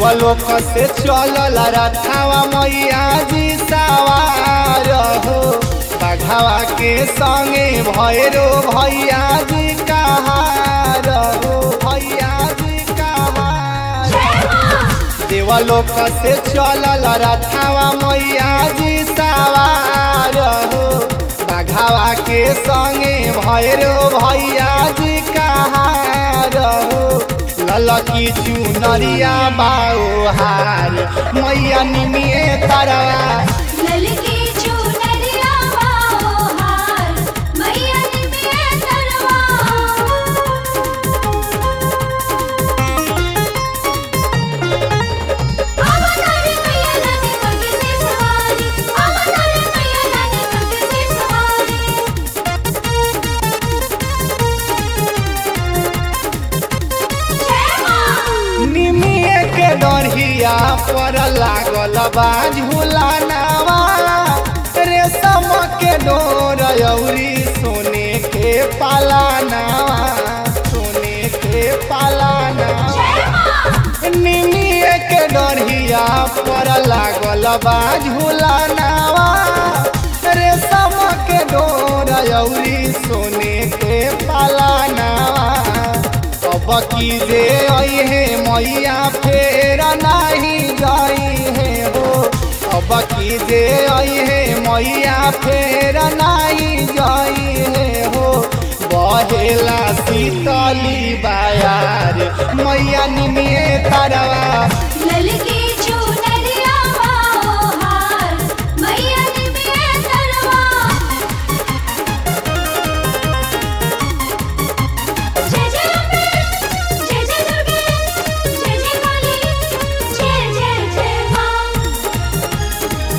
देवलोक से चलल रथावा मैया जी सवार हो बघावा के संगे भैरो भैया जी कहार हो भैया जी कहार देवलोक से चलल रथावा मैया जी सवार हो बघावा के संगे भैरो भैया जी कहार हो ललकी चुनरिया बाओ हार मैया निमिए तरवा ललकी चुनरिया बाओ हार मैया निमिये तरवा अवतार मैया लाने पग से सवारी अवतार मैया लाने पग से सवारी जय मां निमिए के डरिया पर लागल बा झूलानावा रेशम के डोर अउरी सोने के पालानावा सोने के पालानावा निमिए के डरिया पर लागल बा झूलानावा रेशम के डोर अउरी सोने के पालानावा अब की जे आई है मैया फेर नहीं गई है हो अब की जे आई है मैया फेर नहीं गई है हो बहेला शीतली बायार मैया निमिए तरवा ललकी चुनरिया बाओ हार मैया निमिये तरवा जय जय अम्बे जय जय दुर्गे जय जय काली जय जय जय मां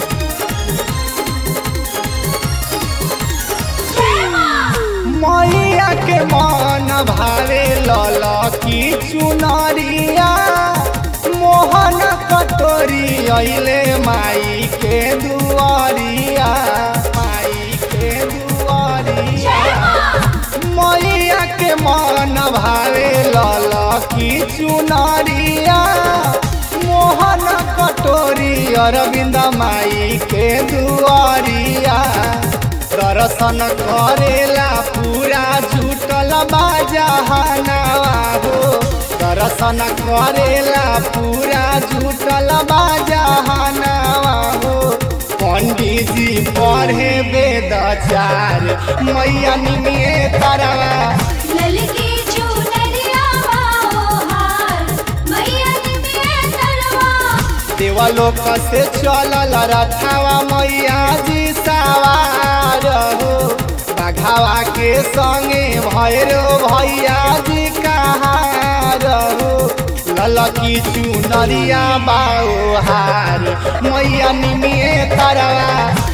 जय मां मैया के मन भावे लल की चुनरिया मोहन कटोरी अइले माई के दुआरिया माई के दुआरिया मैया के मन भावे लल की चुनरिया मोहन कटोरी अरविंद माई के दुआरिया दर्शन करेला पूरा झूठल बाजहनावा हो दर्शन करेला पूरा झूठल बाजहनावा हो पंडित जी पढ़े वेद चार मैया निमिए तरवा ललकी चुनरिया बाओ हार मैया निमिये तरवा देवलोक से चलल रथावा मैया जी सवार हो बघावा के संगे भैरो भैया जी कहार हो ललकी चुनरिया बाओ हार मैया निमिए तरवा